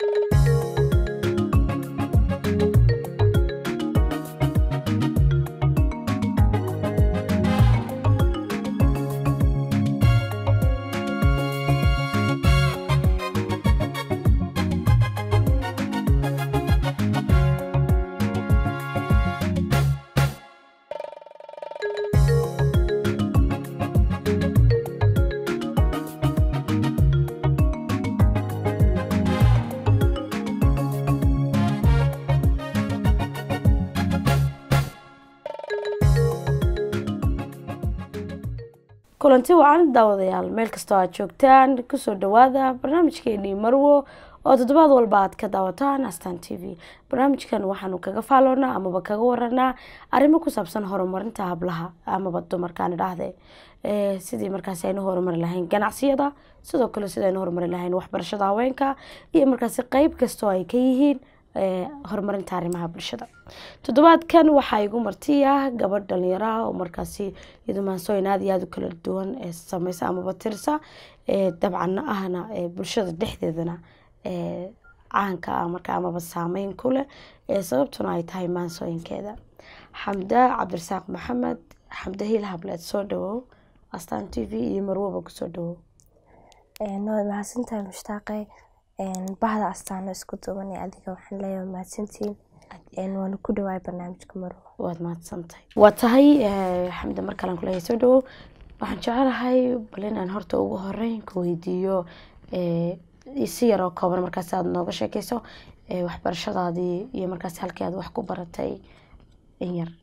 kulanti wacan daawadayaal meel kastoo aad joogtaan kusoo dhawaada barnaamijkeenii marwo oo toddobaad walba aad ka daawataan astan t v barnaamijkan waxaanu kaga faaloonaa amaba kaga waranaa arrimo ku saabsan horumarinta hablaha amaba dumarkaan idhaahde sidii markaasi aynu horumari lahayn ganacsiyada sidoo kale sida aynu horumari lahayn waxbarashada haweenka iyo markaasi qeyb kastoo ay ka yihiin horumarinta arrimaha bulshada toddobaadkan waxaa igu marti ah gabadh dhalinyaro ah oo markaasi iyadu maansooyin aada iyo aada u kala duwan ee sameysa amaba tirsa dabcan ahna bulshada dhexdeedana caanka ah marka amaba saameyn ku leh sababtuna ay tahay maansooyinkeeda xamda cabdirasaaq maxamed xamda hiil hableed soo dhawow astaan t v iyo marwoba kusoo dhawow waad mahadsantahay mushtaaqe bahda astaano isku duuban ee adiga waxaan leeyahay mahadsantiin waana ku dhawaay barnaamijka marwo waad mahadsantahay waa tahay xamda mar kalean kuleeyahay soo dhawow waxaan jecelahay bal inaan horta ugu horeyn ku weydiiyo si yaroo kooban markaasi aada nooga sheekeyso waxbarashadaadii iyo markaasi halkii aad wax ku baratay in yar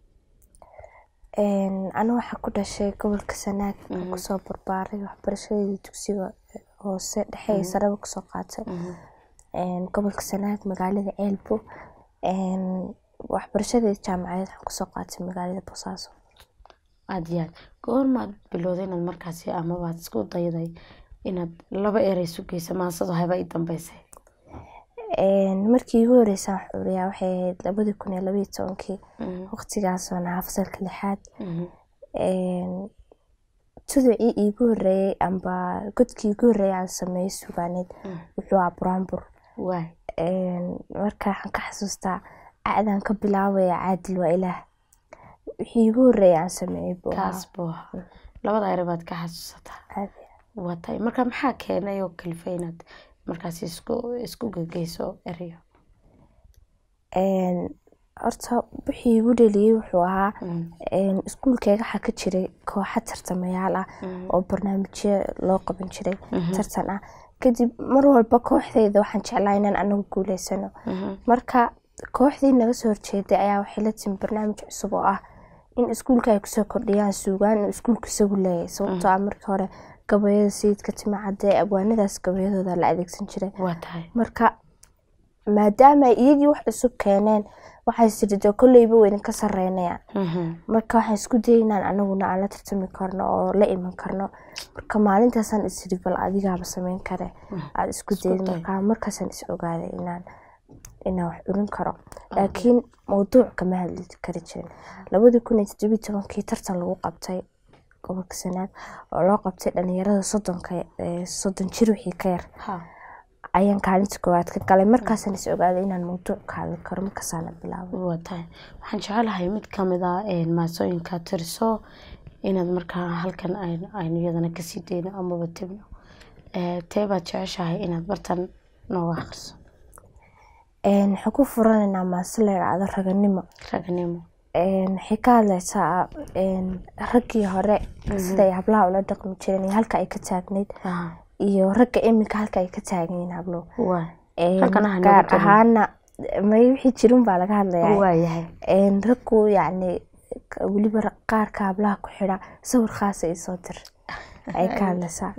anu waxaa ku dhashay gobolka sanaag aan kusoo barbaaray waxbarashadeedii dugsiga hoose dhexe ee saraba kusoo qaatay gobolka sanaag magaalada ceelbo waxbarashadeeda jaamacadeed waxaan kusoo qaatay magaalada boosaaso aada iyo aad goormaad bilowday inaad markaasi amabaad isku dayday inaad laba erey sugeysa maansado haba i dambeysay markii igu horeysa wax curiyaa waxay ahayd labadii kun iyo labaiyo tobankii waqtigaas oo nahaa fasalka lixaad tuducii iigu horeeyey amba godkii igu horeeyay aan sameeyey sugaaneed wuxuu aa buraanbur marka waxaan ka xasuustaa acdaan ka bilaabaya caadil waa ilaah wixii igu horeeyay aan sameeyey kaas buu labada ere baad ka xasuusataa waa tahay marka maxaa keenay oo kalifa inaad markaasi isku isku gegeyso ereyo horta wixii igu dheliyey wuxuu ahaa iskuulkeega waxaa ka jiray kooxa tartamayaal ah oo barnaamijyo loo qaban jiray tartan ah kadib mar walba kooxdeyda waxaan jeclaa inaan anagu guuleysano marka kooxdii naga soo horjeeday ayaa waxay la timi barnaamij cusub oo ah in iskuulka ay kusoo kordhiyaan suugaan inuu iskuulku isagu leeyahay sababtoo ah markii hore gabayada sayidka timacadee abwaanadaas gabayadooda la adeegsan jiray marka maadaama ay iyagii wax cusub keeneen waxay sididoo kolleyba weydin ka sareynayaan marka waxaan isku dayay inaan anaguna aan la tartami karno oo la iman karno marka maalintaasaan isiri bal adigaaba sameyn kare aada isku dayid marka markaasaan is ogaaday inaan inaan wax curin karo laakiin mawduuc kama hadli kari jirin labadii kun iyo toddobiyi tobankii tartan lagu qabtay gobolka sanaag oo loo qabtay dhalinyarada soddonka soddon jir wixii ka yar ayaan kaalinta koowaad ka galay markaasaan is ogaaday inaan mawduuc ka hadli karo markaasaana bilaabay waa tahay waxaan jecelahay mid kamid ah maasooyinka tirso inaad markaa halkan aynu iyadana kasii deyno amaba tibno tee baad jeceshahay inaad bartan nooga akhriso waxaan ku furanaynaa maase la idhaahdo raganimo raganimo waxay ka hadleysaa raggii hore siday hablaha ula dhaqmi jireen iyo halka ay ka taagneyd iyo ragga iminka halka ay ka taagan yihiin hablo gaar ahaana may wixii jirin baa laga hadlayaa raggu yacni weliba qaarka hablaha ku xidha sawir khaasa iyo soo dir ay ka hadleysaa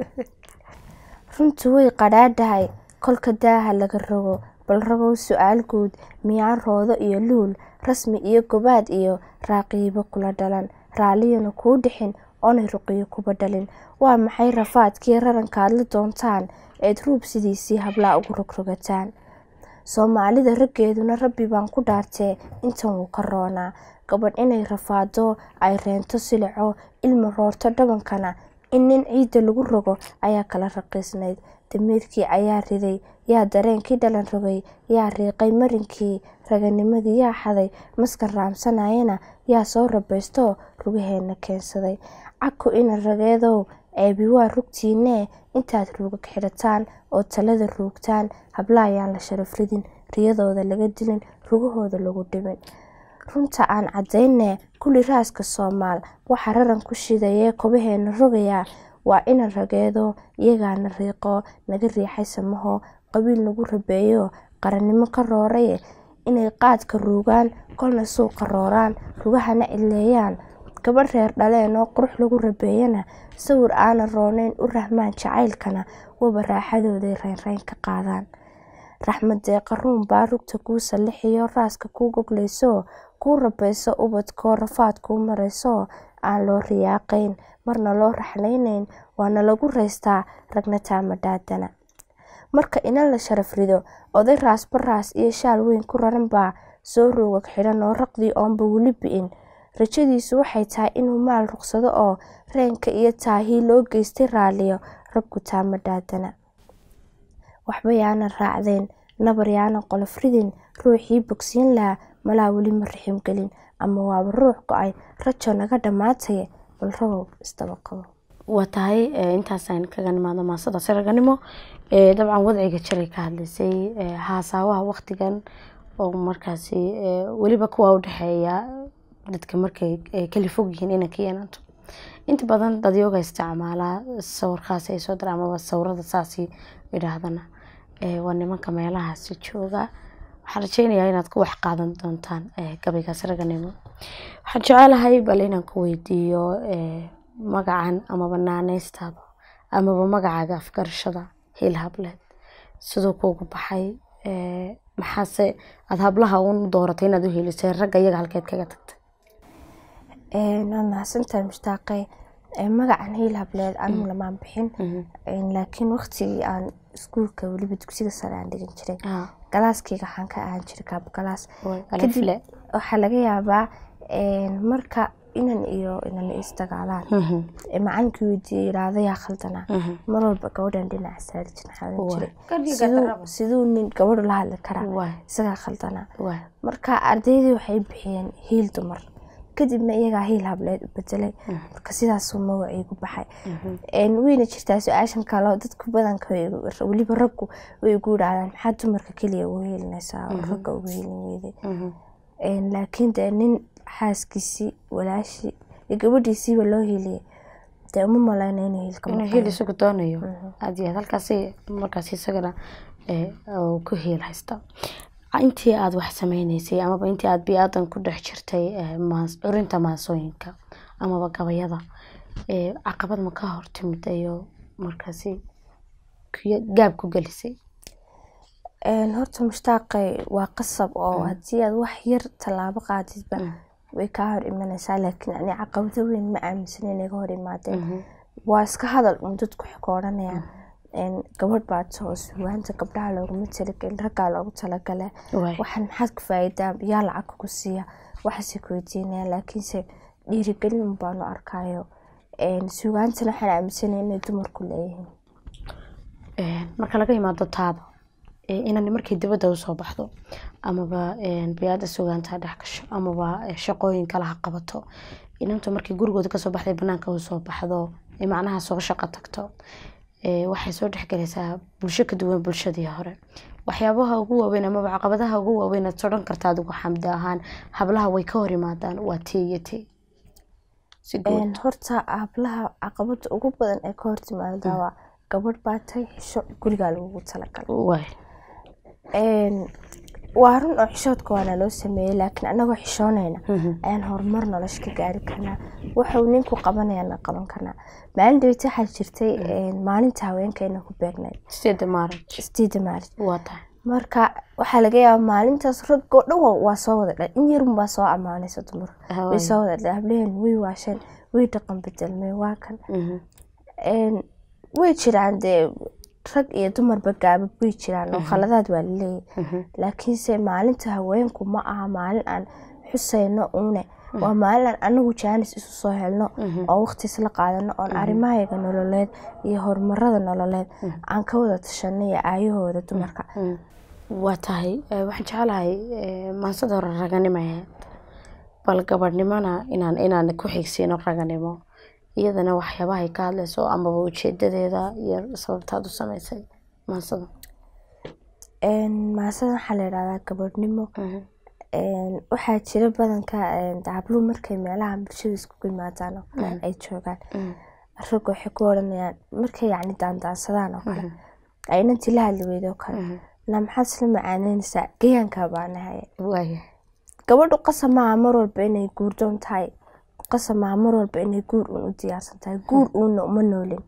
runtu way qadhaadhahay kolka daaha laga rogo bal ragow su-aal guud miyaan roodo iyo luul rasmi iyo gobaad iyo raaqiibo kula dhalan raalliyana kuu dhixin oonay ruqiyo kuba dhalin waa maxay rafaadkii rarankaad la doontaan eed ruub sidiisii hablaa ugu rogrogataan soomaalida raggeeduna rabbi baan ku dhaartee intan wuu ka roonaa gabadh inay rafaado ay reento silico ilma roorto dhabankana in nin ciidda lagu rogo ayaa kala raqiisnayd damiirkii ayaa riday yaa dareenkii dhalan rogay yaa riiqay marinkii raganimadii yaa xaday maska raamsanayana yaa soo rabaystoo rugaheena keensaday caku ina rageedow ceebi waa rugtiinee intaad ruugag xidhataan oo talada ruugtaan habla ayaan la sharaf ridin riyadooda laga dilin rugahooda lagu dhibin runta aan caddaynee kulli raaska soomaal waxaa raran ku shidayee kobaheena rogayaa waa ina rageedo iyagaana riiqo naga riixay samahoo qabiil nagu rabeeyo qarannimo ka rooraye inay qaadka ruugaan kolna suuqa rooraan rugahana cileeyaan gabadh reer dhaleen oo qurux lagu rabeeyana sawir aanan rooneyn u rahmaan jacaylkana waba raaxadooday reynreyn ka qaadaan raxmadee qaruun baa rugta kuu sallixiyo raaska kuu goglayso kuu rabayso ubadkoo rafaad kuu marayso aan loo riyaaqayn marna loo raxlaynayn waana lagu raystaa ragna taamadaadana marka ina la sharaf rido oday raasba raas iyo shaal weyn ku raran baa soo roogag xidhan oo raqdii oonba weli bi'in rajadiisu waxay tahay inuu maal ruqsado oo reenka iyo taahii loo geystay raaliyo ragku taamadaadana waxba yaanan raacdayn nabar yaanan qolof ridin ruuxii bogsiin lahaa malaa weli ma rixim gelin ama waaba ruux go-ay rajo naga dhammaataye bal ragow isdaba qabo waa tahay intaasaan kaga nimaado maasadaas raganimo dabcan wadciga jiray ka hadlaysay haasaawaha waktigan oo markaasi weliba kuwa udhexeeya dadka markay kala fog yihiin inay ka yeelanto inta badan dadyooga isticmaalaa sawirkaas ay soo dira amaba sawirada saasi idhaahdana waa nimanka meelahaasi jooga waxaan rajeynayaa inaad ku wax qaadan doontaan gabaygaas raganimo waxaan jecelahay bal inaan ku weydiiyo magacan amaba naaneystaada amaba magacaaga afgarashada hiil hableed siduu kuugu baxay maxaase aada hablaha un dooratay inaad u helisay ragga iyaga halkeed kaga tagtay waa mahadsantahay mushtaaqe magacan hiil hableed anigu lamaan bixin laakiin waqtigii aan iskuulka weliba dugsiga sare aan dhigan jiray galaaskeyga waxaan ka ahaan jiray kaab galaas kadib waxaa laga yaabaa marka inan iyo inan isdagaalaan macalinkii weydiiyey yiraahdo yaa khaldanaa mar walba gabadhan dhinaca saari jirin xaalan jiray siduu nin gabadhu la hadli karaa isagaa khaldanaa marka ardaydii waxay bixiyeen hiil dumar kadibna iyagaa hiil hableed u bedelay marka sidaasuu magacaygu baxay weyna jirtaa su-aashan kale dadku badanka weliba raggu way ugu yidhaahdaan maxaa dumarka keliya ugu heelinaysaa oo ragga ugu heelin weyday laakiin dee nin xaaskiisii walaashii iyo gabadhiisiiba loo heliyay dee uma maleyna inuu hiilka hiil isagu doonayo aad iyo aad halkaasi markaas isagana ku hiil haysta intii aada wax sameyneysay amaba intii aada bi-aadan ku dhex jirtay curinta maasooyinka amaba gabayada caqabad ma ka hortimid ayo markaasi gaab ku gelisay horta mushtaaqay waa qasab oo haddii aad wax yar tallaabo qaadidba way kaa hor imanaysaa laakiin ani caqabado weyn ma aaminsan inay ga hor imaadeen waa iska hadal un dadku waxay ka odhanayaan gabadh baad soo suwaanta gabdhaha looguma talagelin raggaa loogu talagale waxaan maxaad ku faa'iidaa yaa lacag kugu siiya waxaase ku weydiinaya laakiinse dhiirigelin un baanu arkayo sugaantana waxaan aaminsanaya inay dumarku leeyihiin marka laga imaado taada inan markay dibadda usoo baxdo amaba biyaada sugaanta dhex gasho amaba shaqooyin kale ha qabato inantu markay gurigooda kasoo baxday banaanka usoo baxdo macnaha soo shaqo tagto waxay soo dhexgalaysaa bulsho ka duwan bulshadii hore waxyaabaha ugu waaweyn amaba caqabadaha ugu waaweyn aad sodhan karta adigu xamdi ahaan hablaha way ka hor imaadaan waa tee iyo tee horta hablaha caqabada ugu badan ee ka hortimaada waa gabadh baa tahay xisho gurigaa lagugu talagalay waa run oo xishoodka waana loo sameeyey laakiin anagoo xishoonayna ayaan horumar nolosha ka gaari karnaa waxuu ninku qabanayana qaban karnaa maalin dhaweyta waxaa jirtay maalinta haweenkayna ku beegnayd sideeda maaraj sideeda maarij waa tahay marka waxaa laga yaabaa maalintaas raggoo dhan waa soo wada dhan in yarun baa soo ammaanaysa dumar way soo wada dhan hablaheen way waasheen way dhaqan bedelmeen waa kan way jiraan dee rag iyo dumarba gaabab way jiraan oo khaladaad waa laleeyahy laakiinse maalinta haweenku ma aha maalin aan xuseyno uune waa maalin anagu jaanis isu soo helno oo waqti isla qaadano oon arrimahayaga nololeed iyo horumarada nololeed aan ka wada tashano iyo aayahooda dumarka waa tahay waxaan jecelahay maansada hore raganimo ahayd bal gabadhnimona inaan inaan ku xigsiino raganimo iyadana waxyaabahay ka hadlayso amaba ujeedadeeda iyo sababtaad u sameysay maansada maansada waxaa la yidhahdaa gabadhnimo waxaa jira badanka habluhu markay meelaha bulshada iskugu yimaadaan oo kale ay joogaan ragga waxay ku odhanayaan markay yacni daandaansadaan oo kale aynantii la hadli weyda oo kale na maxaad isla macaaneynaysaa gayaankaa baanahay gabadhu qasab maaha mar walba inay guurdoon tahay qasab maaha mar walba inay guur uun u diyaarsan tahay guur uuna uma noolin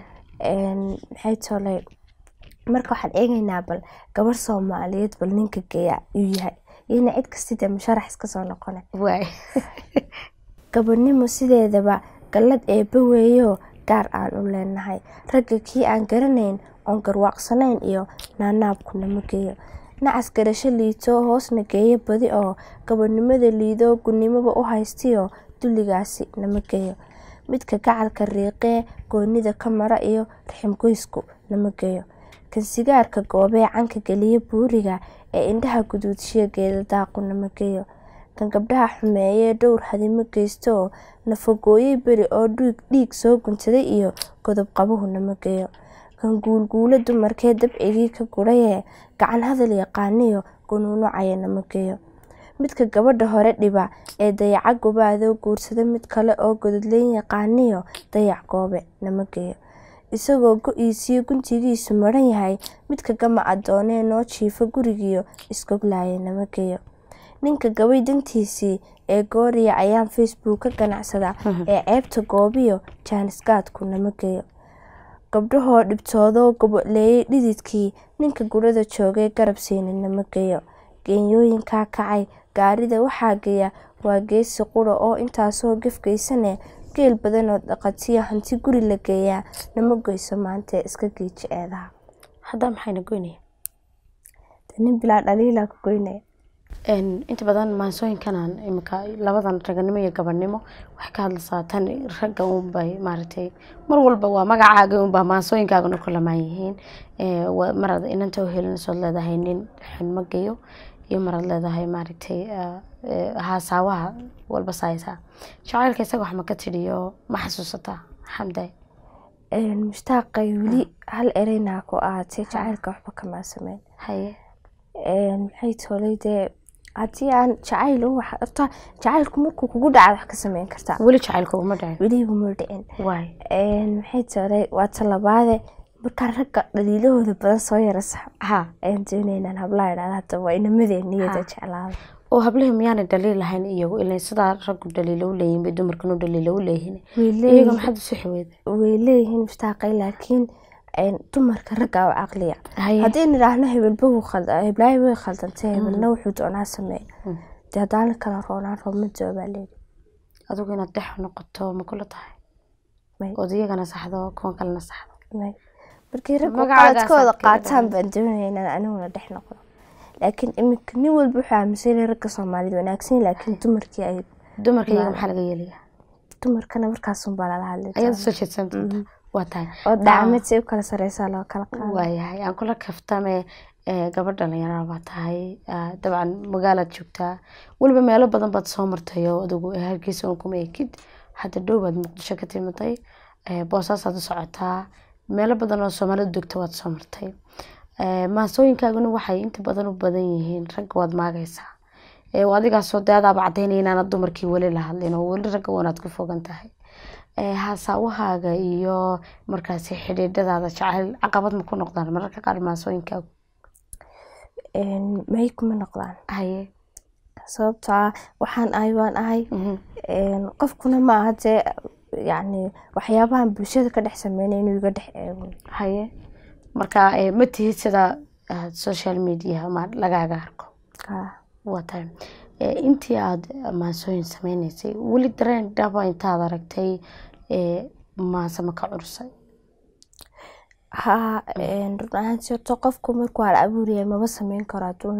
maxay tolay marka waxaan eegaynaa bal gabar soomaaliyeed bal ninka geeya yuu yahay iyona cid kastide musharax iska soo noqona gabadhnimo sideedaba gallad eebba weeyoo gaar aan u leenahay ragga kii aan garanayn oon garwaaqsanayn iyo naanaabku nama geeyo nacas garasho liito hoosna geeyo badi oo gabadhnimada liidoo gunnimoba u haystiyo dulligaasi nama geeyo midka gacalka riiqee goonida ka mara iyo raximgoysku nama geeyo kan sigaarka goobee canka geliya buuriga ee indhaha guduudshiya geeda daaqu nama geeyo kan gabdhaha xumeeyee dhowr hadimo geysto oo nafagooyey beri oo dhiig soo guntaday iyo godob qabuhu nama geeyo kan guulguulo dumarkee dabcigii ka gurayee gacan hadal yaqaaniyo gunuunucaya nama geeyo midka gabadha hore dhiba ee dayaca gobaadoo guursada mid kale oo gododleyn yaqaaniyo dayac goobe nama geeyo isagoo go-iisiyo guntigiisu maran yahay midka gama adoonee noo jiifo gurigiyo iskoglaaya nama geeyo ninka gabay dantiisii ee gooriya ayaan facebook ka ganacsada ee ceebta goobiyo jaanisgaadku nama geeyo gabdhahoo dhibtoodoo goboleeyey dhididkii ninka gurada joogay garab siini nama geeyo geenyooyinkaa kacay gaarida waxaa geeya waa geesi qura oo intaasoo gefgeysane geel badanoo dhaqatiyo hanti guri la geeyaa nama goyso maantee iska geeji eedaha hadda maxayna goynaya nin bilaa dhaliilaa ku goynaya inta badan maansooyinkanan imika labadan raganimo iyo gabadhnimo waxay ka hadlaysaa tan ragga unbay maaragtay mar walba waa magacaaga unbaa maansooyinkaagana ku lamaan yihiin maraad inanta uhelinaysood leedahay nin xunmo geyo iyo maraad leedahay maaragtay haasaawaha walba saaysaa jacaylka isaga wax ma ka tidhiyo ma xasuusataa xamday mushtaaqay weli hal ereynaa ku ahaatay jacaylka waxba kamaa sameyn haye maxay tolay dee haddii aan jacayl horta jacaylku markuu kugu dhaca wax ka sameyn kartaa weli jacaylka uma dhicin weliguma dhicin waay maxay tolay waa talabaade markaan ragga dhaliilahooda badan soo yara sax ha ayaan doonaynaan hablaha idhahda hadda waa inamadeen niyada jeclaada oo hablihii miyaanay dhaliil lahayn iyagu ilan sidaa raggu dhaliilo u leeyihin bay dumarkanu dhaliilo u leeyihin way iyaga leeyihiin maxaad isu xiweeda way leeyihiin mushtaaqay laakiin dumarka ragga u caqliya haye haddii nidhaahno hebelba wuu khalda heblaayo way khaldantay hebelna wuxuu doonaa sameey dee haddaan kala roonaan roobmadoo baa leeyi adigu inaad dhex noqoto ma kula tahay May. ood iyagana saxdo kuwan kalena saxdo May. markii raggu Magacaagaas qaladkooda aad kaga qaataan baan doonaya inaan aniguna dhex noqdo laakiin iminka nin walba wuxuu aaminsan yahay ragga soomaalida wanaagsan laakiin dumarkii ay dumarka iyaga maxaa laga yeelayaa dumarkana markaasunbaa lala hadli ayaad doonaa. soo jeedsan doonta waa tahay oo dhacmad si u kala sareysaa loo kala qaado waayahay aan kula kaftame ee, gabadh dhalinyarada baa tahay ah, dabcan magaalaad joogtaa weliba meelo badan baad soo martay oo adigu hargeysa un kuma ekid hadda dhow baad muqdisho ka timiday ee, boosaasaad u socotaa meelo badan oo soomaalida degta waad soo martay Ee, maansooyinkaaguna waxay inta badan u badan yihiin ragga waad maagaysaa Ee, waa adigaasoo dee adaaba cadaynaya inaanad dumarkii weli la hadlin oo weli ragga wanaad ku fogan tahay Ee, haasaawahaaga iyo markaasi xidhiidhadaada jacayl caqabad ma ku noqdaan mararka qaar maansooyinkaagu Een, may kuma noqdaan haye sababtoo ah waxaan ahay waan ahay mhm, Een, qofkuna ma aha dee yacni waxyaabahan bulshada ka dhex sameynay inuu iga dhex eego haye marka ee, ma tihid sida ah, social media ma lagaaga arko Kaa. waa tahay Ee, intii aad maansooyin sameynaysay weli dareen dhaba intaad aragtay ee, maase ma ka cursay haa een, run ahaantii horta qofku markuu hal abuur yahay maba sameyn karo hadduuna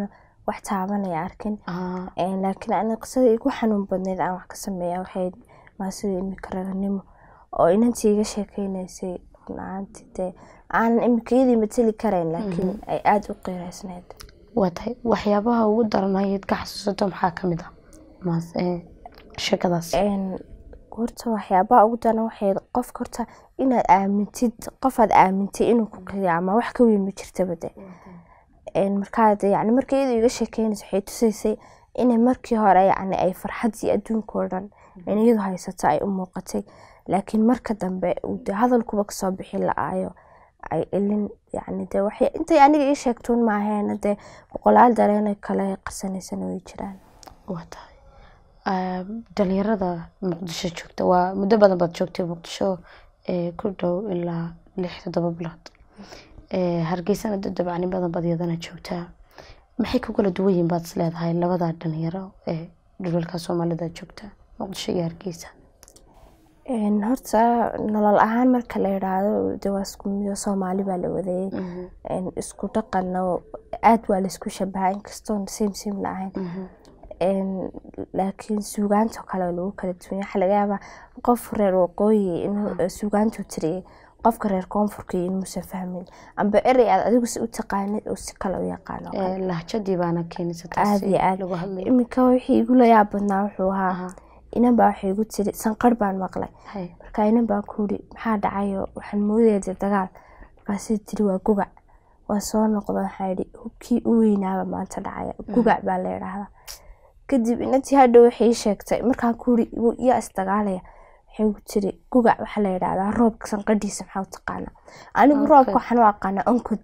wax taabanaya arkin Ah, Een, laakiin ani qisadii igu xanuun badneyd aan wax ka sameeya waxay maasida imika raganimo oo inantii iga sheekeynaysay run ahaantii dee aanan imika iyadii mateli karayn laakiin ay aada u qiireysneyd waa tahay waxyaabaha ugu daranayd ka xasuusato maxaa ka mid ah Maas- eh, sheekadaas Een, horta waxyaabaha ugu daran waxay qofka horta inaad aamintid qofaad aamintay inuu ku qiyaama wax ka weyn ma jirtaba de Een, markaa de yani markii iyadu iga sheekeynaysa waxay tusaysay inay markii hore yani ay farxadii adduunka oo dhan in iyadu haysato ay u muuqatay laakiin marka dambe uu de hadalkuba kasoo bixi la-aayo ay ilin yani de waxay intay aniga ii sheegtuun maaheena dee boqolaal dareen kale qarsanaysana way jiraan waa tahay Ah, dhalinyarada muqdisho joogta waa muddo badan baad joogtay muqdisho ee ku dhow ilaa lix toddoba bilood Eh, hargeysana dad dabacni badan baad iyadana joogtaa maxay ku kala duwan yihiin baad is leedahay labada dhalinyaro ee dhulalka soomaalida joogta muqdisho iyo hargeysa Een, horta nolol ahaan marka la yidhaahdo de waa isku mido soomaali baa la wadayay Een, isku dhaqanna aad waa laisku shabaha inkastoon same same la ahayn Een, laakiin suugaanta kale waa lagu kala duwan yahay. waxaa laga yaabaa qof reer waqooyi inuu eh, suugaantu tiriyay qofka reer koonfurka inuusan fahmin amba erey aad adigu si u taqaanid oo si kale u yaqaano Eh, lahjadii baana keenaysa aad taasi iyo aad lagu hadlayo iminka wixii igu layaab badnaa wuxuu ahaa inan baa waxay igu tiri sanqar baan maqlay Hay. marka inan baan ku yidhi maxaa dhacayo waxaan moodaya dee dagaal markaasay tiri waa gugac waan soo noqda waxaa yidhi hubkii u weynaaba maanta dhacaya gugac baa la yidhaahdaa kadib inantii hadhow waxay ii sheegtay markaan ku yidhi yaa isdagaalaya waxay igu tiri gugac waxaa la yidhaahdaa roobka sanqadhiisa maxaa u taqaanaa anigu Onkod. roobka waxaan u aqaanaa onkod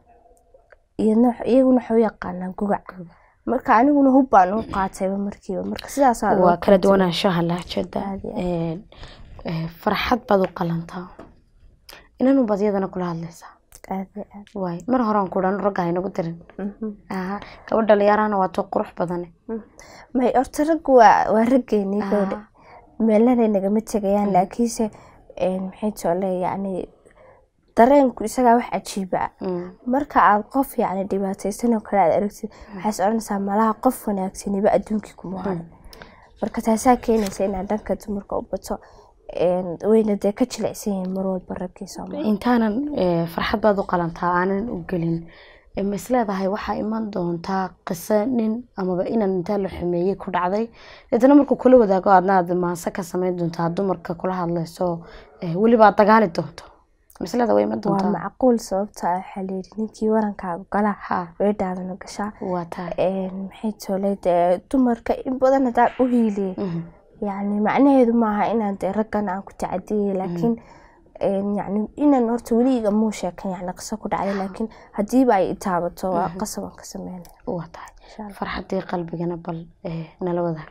iyadna iyaguna waxay u yaqaanaa gugac marka aniguna hub baan u qaatayba markiiba marka sidaasaa loo waa kala duwanaanshaha lahjada Aad iyo Eh, eh, farxad baad u qalantaa inanu baad iyadana kula hadlaysaa aad iyo aad waay mar horaan ku dhan ragga haynagu dirin Mhm. Aha, gabadh dhalinyarahana waa too qurux badane may horta raggu waa waa raggeenii Ah. gabadha meelnanay nagama tegayaan laakiinse een, maxay tole yacni dareenku isagaa wax cajiiba ah Mm. marka aad qof yacni dhibaataysan oo kale aad aragtid waxaad is odhanaysaa malaha qof wanaagsaniba adduunkii kuma hayo marka taasaa keenaysa inaad dhanka dumarka u bato een, wayna dee ka jilicsan yihiin mar walba raggii soomaali intaanan eh, farxad baad u qalantaa aanan u gelin eh, ma isleedahay waxaa iman doontaa qiso nin amaba inan intaa la xumeeyey ku dhacday deetana markuu kula wadaago aadna aad maanse ka samayn doontaa dumarka kula hadlayso eh, weliba aad dagaali doonto ma isleedahay way iman waa doontaa macquul sababta ah waxaa layidhi ninkii warankaaga galaa ha weedhaadana gashaa waa tahay een, maxay tole dee dumarka in badan haddaan u hiiliyey Mhm. yacni macnaheedu maaha inaan dee raggan aan ku tacadiyey laakiin een, yacni inaan horta weli igama sheekan yacni qiso ku dhacday laakiin haddiiba ay i taabato waa qasab aan ka sameynaya waa tahay insha Allah. farxadii qalbigana bal eh, nala wadaag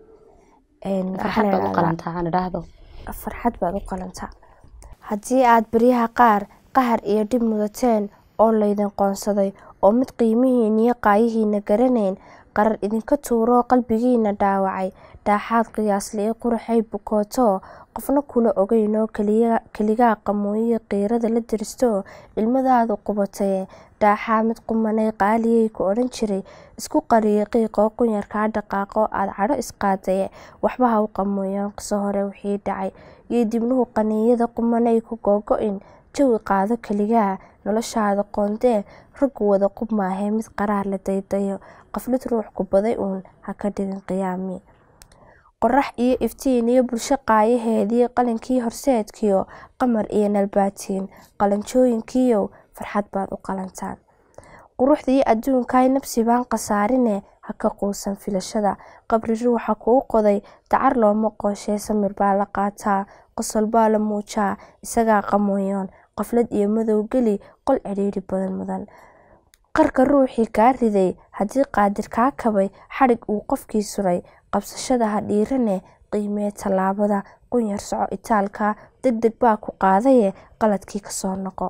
Een, waxaa farxad la baad u yidhahdaa- qalantaa aan idhaahdo farxad baad u qalantaa haddii aad baryaha qaar qahar iyo dhib mudateen oo laydin qoonsaday oo mid qiimihiina iyo qaayihiina garanayn qarar idinka tuuroo qalbigiina dhaawacay dhaaxaad qiyaasliyo quruxay bukooto qofna kula ogeynoo keliya- keligaa qamooyiyo qiirada la diristo ilmadaadu qubataye dhaaxaa mid qumanay qaaliyey ku odhan jiray isku qariyo qiiqoo qunyarkaa dhaqaaqo aada cadho isqaadaye waxba ha u qamooyaan qiso hore wixii dhacay iyo dibnuhu qaniinyada qumanay ku googo-in jawi qaado keligaa noloshaada qoondee raggu wada qub maahee mid qaraar la daydayo qaflid ruux ku baday uun ha ka dhigin qiyaami qorax iyo iftiin iyo bulsho qaayaheedii qalinkii horseedkiyo qamar iyo nalbaatiin qalanjooyinkiiyow farxad baad u qalantaan quruxdii adduunkaay nabsi baan khasaarine ha ka quusan filashada qabri ruuxa kuu qoday dacar looma qooshee samir baa la qaataa qosol baa la muujaa isagaa qamooyoon qaflad iyo madow geli qol cidhiidhi badan mudan qarka ruuxii kaa riday haddii qaadir kaa kabay xadhig uu qofkii suray qabsashada ha dhiirane qiimee tallaabada qunyar soco itaalka deg deg baa ku qaadaye qaladkii kasoo noqo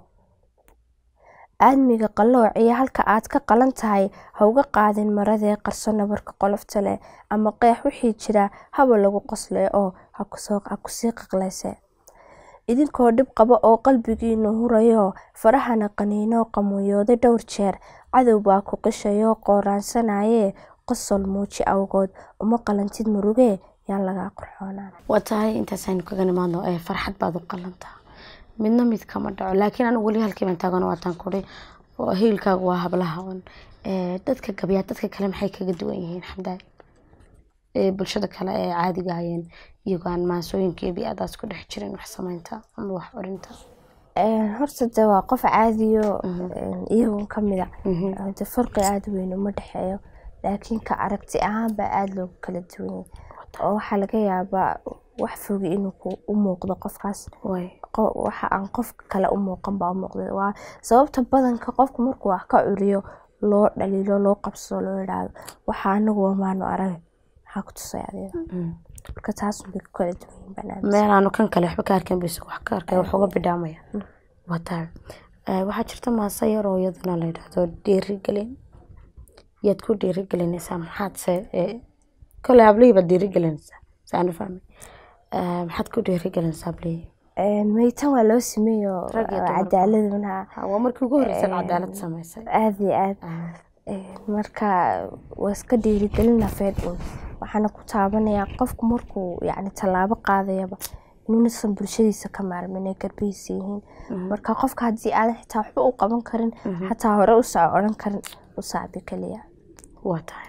aadmiga qallooc iyo halka aad ka qalan tahay ha uga qaadin maradee qarso nabarka qolofta leh ama qeex wixii jira haba lagu qosle oo ha kusoo- ha kusii qaqleyse idinkoo dhib qaba oo qalbigiinu hurayo farahana qaniinoo qamuuyooday dhowr jeer cadow baa ku qishayoo qooraansanayee qosol muuji awgood uma qalantid murugee yaan lagaa qorxoonaan waa tahay intaasaynu kaga nimaadno ee farxad baad u qalantaa midna mid kama dhaco laakiin anigu weli halkii baan taagan waataan kuri hiilkaagu waa hablaha un dadka gabyaa dadka kale maxay kaga duwan yihiin xamdaay bulshada kale ee caadiga hayeen iyagoo aan maasooyinka iyo bi-adaas ku dhex jirin wax sameynta ama wax orinta horta de waa qof caadiyo iyagun kamida de farqi aada weyn uma dhexeeyo laakiin ka aragti ahaan baa aada loogu kala duwanyay oo waxaa laga yaabaa wax fogi inuu u muuqdo qofkaas waxa aan qof kale u muuqan baa u muuqda waa sababta badanka qofku markuu wax ka curiyo loo dhaliilo loo qabsado loo yidhaahdo waxa anagu wamaanu arag maxaa ku tusay adiga marka taas bay ku kala duwan yihiin meel aanu kan kale waxba ka arkan bis wax ka arkay wax uga bidhaamaya waa tahay waxaa jirta maase yar oo iyadana la yidhaahdo dhiirigelin yaad ku dhiirigelinaysaa maxaad se kole hablihii baad dhiirigelinaysaa saanu fahmay maxaad ku dhiirigelinaysaa hablihii meytan waa loo sameeyo cadaaladuna waa markii ugu horreysay cadaalad samaysay aada iyo aada marka waa iska dhiirigelin nafeed un waxaana ku taabanayaa qofku markuu yani tallaabo qaadayaba inuunasan bulshadiisa ka maarmin ay garbihiisa yihiin marka qofka haddii aadan xitaa waxba u qaban karin xataa hore usaa odhan karin u sacbi kaliya waa tahay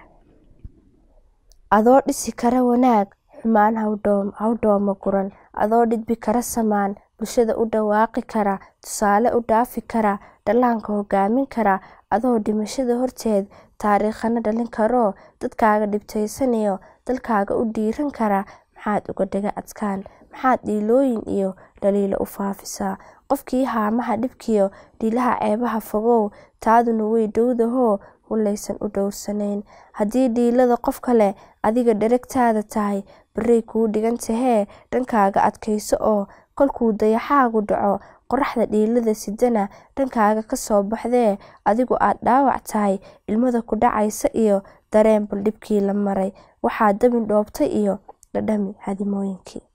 adoo dhisi kara wanaag xumaan haw dhooma guran adoo dhidbi kara samaan bulshada u dhawaaqi kara tusaale u dhaafi kara dhallaanka hogaamin kara adoo dhimashada horteed taariikhana dhalin karoo dadkaaga dhibtaysanayo dalkaaga u dhiiran kara maxaad uga dhaga adkaan maxaad dhiilooyin iyo dhaliilo u faafisaa qofkii haamaha dhibkiyo dhiilaha ceebaha fogow taaduna way dhowdahoo hulaysan u dhowrsanayn haddii dhiilada qof kale adiga dheragtaada tahay barey kuu dhigan tahee dhankaaga adkayso oo kolkuu dayaxaagu dhaco qoraxda dhiilada sidana dhankaaga kasoo baxdee adigu aad dhaawac tahay ilmada ku dhacaysa iyo dareen bal dhibkii la maray waxaa dabin dhoobtay iyo dhadhami hadimooyinkii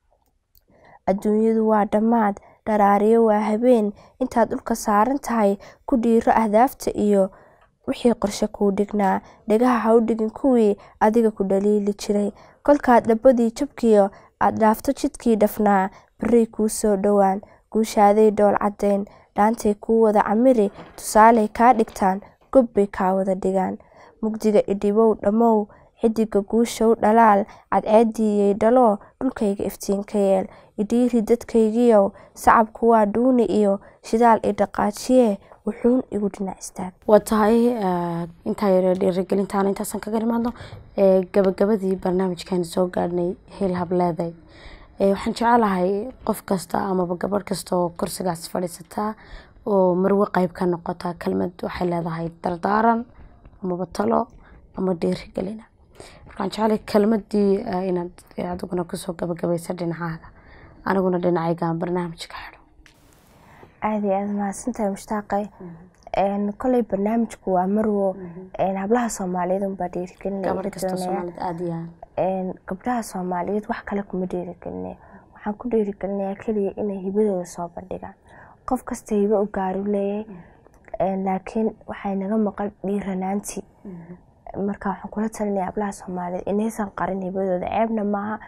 adduunyadu waa dhammaad dharaariyo waa habeen intaad dhulka saaran tahay ku dhiiro ahdaafta iyo wixii qorshe kuu dhignaa dhegaha ha u dhigin kuwii adiga ku dhaliili jiray kolkaad dhabadii jabkiyo aad dhaafto jidkii dhafnaa barey kuu soo dhowaan guushaaday dhool caddayn dhaantay kuu wada camiri tusaaley kaa dhigtaan gob bay kaa wada dhigaan mugdiga idhibow dhammow xidiga guushow dhalaal cadceediiyey dhalo dhulkayga iftiinka yeel idhiiri dadkaygiyow sacabku waa dhuuni iyo shidaal i dhaqaajiye wuxuun igu dhinac istaag waa tahay intaa yare dhiirigelintaana intaasaan kaga imaadno gabagabadii barnaamijkan soo gaadhnay heel hableeday waxaan jecelahay qof kasta amaba gabadh kasta oo kursigaas fadhiisataa oo marwe qeyb ka noqota kelmad waxay leedahay dardaaran amaba talo ama dhiirigelina markaan jecelahay kelmadii inaad adiguna kusoo gabagabaysa dhinacaaga aniguna dhinacaygaan barnaamijka xidho aada iyo aada mahadsantahay mushtaaqay koley barnaamijku waa marwo hablaha soomaaliyeed unbaa dhiirigelinaya gabdhaha soomaaliyeed wax kale kuma dhiirigelinaya waxaan ku dhiirigelinayaa keliya inay hibadooda soo bandhigaan qof kasta hibo u gaaru leeyahay laakiin waxay naga maqan dhiiranaantii marka waxaan kula talinaya hablaha soomaaliyeed inaysan qarin hibadooda ceebna maaha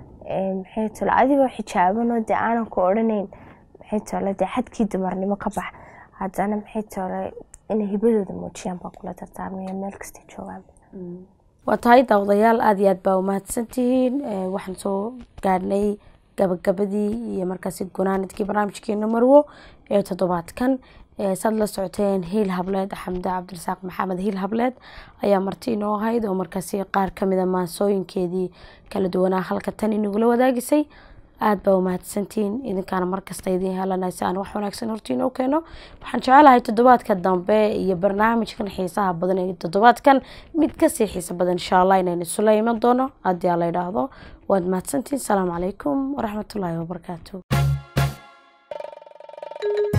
maxay talo adigoo xijaabanoo dee aanan ku odhanayn maxay tole dee xadkii dumarnimo ka bax haddana maxay tole inay hibadooda muujiyaan baa kula dardaarmaya meel kastay joogaan waa tahay daawadayaal aada iyo aad baa umahadsantihiin waxaan soo gaadhnay gabagabadii iyo markaasi gunaanidkii barnaamijkeena marwo ee toddobaadkan saad la socoteen hiil hableed xamde cabdirasaaq maxamed hiil hableed ayaa marti inoo ahayd oo markaasi qaar kamida maansooyinkeedii kala duwanaa halka tan inagula wadaagisay aada baa umahadsantihiin idinkaana markasta idiin helanay si aan wax wanaagsan hortiinoo keeno waxaan jecelahay toddobaadka dambe iyo barnaamijkan xiisaha badan ee toddobaadkan mid kasii xiisa badan insha allah inaynu isula iman doono haddii aa la idhaahdo waad mahadsantihiin asalaamu calaykum waraxmatullaahi wabarakaatu